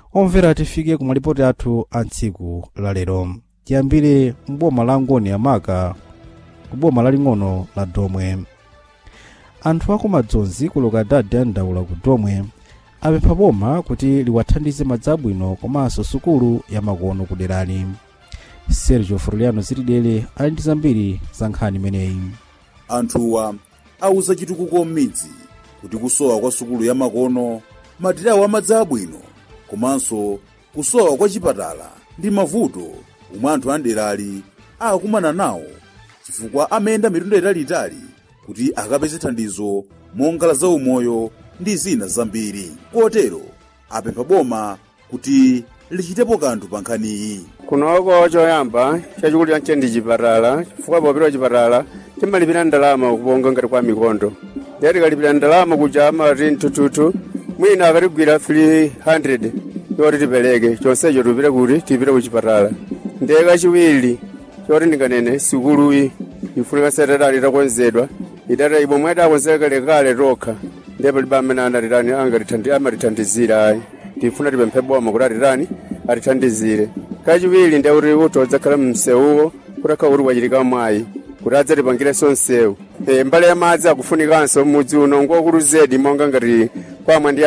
omvera tifike ku malipoti athu a tsiku la lero tiyambire mboma la ngoni yamaka ku boma laling'ono la domwe anthu akumadzozi ku lokadadi andaula ku domwe apempha boma kuti liwathandize madzi abwino komanso sukulu yamakono ku derali sergio froliano zitidele ali ndi zambiri za nkhani imeneyi anthuwa auza chitukuko m'midzi kuti kusowa kwa sukulu yamakono matirawo amadzi abwino komanso kusowa kwa chipatala ndi mavuto omwe anthu anderali akumana nawo chifukwa amayenda mitunda italiitali kuti akapeze thandizo monga la zaumoyo ndi zina zambiri kotero apempha boma kuti lichitepo kanthu pa nkhaniyi kunoko choyamba chachikulu chanche ndi chipatala chifukwa popita chipatala timalipira ndalama kuponga ngati kwa mikondo ndiye tikalipira ndalama kuja amati mtututu mwina akatigwira 300 yoti tipereke chonsecho tupite kuti tipite ku chipatala ndiye kachiwiri choti ndinganene sukuluyi ifunika setetali itakonzedwa idata ibwe mwete akonzeka kalekale tokha ndiye palibe amene anatitani angatithandi amatithandizira ayi tifuna tipemphe boma kuti atitani atithandizire kachiwiri ndiye kuti utodza khala msewuwo kuti akha kuti wachitika mwayi kuti adzatipangirenso msewu e, mbali ya madzi akufunikanso mudzi uno ngokulu zedi monga ngati kwamwe ndi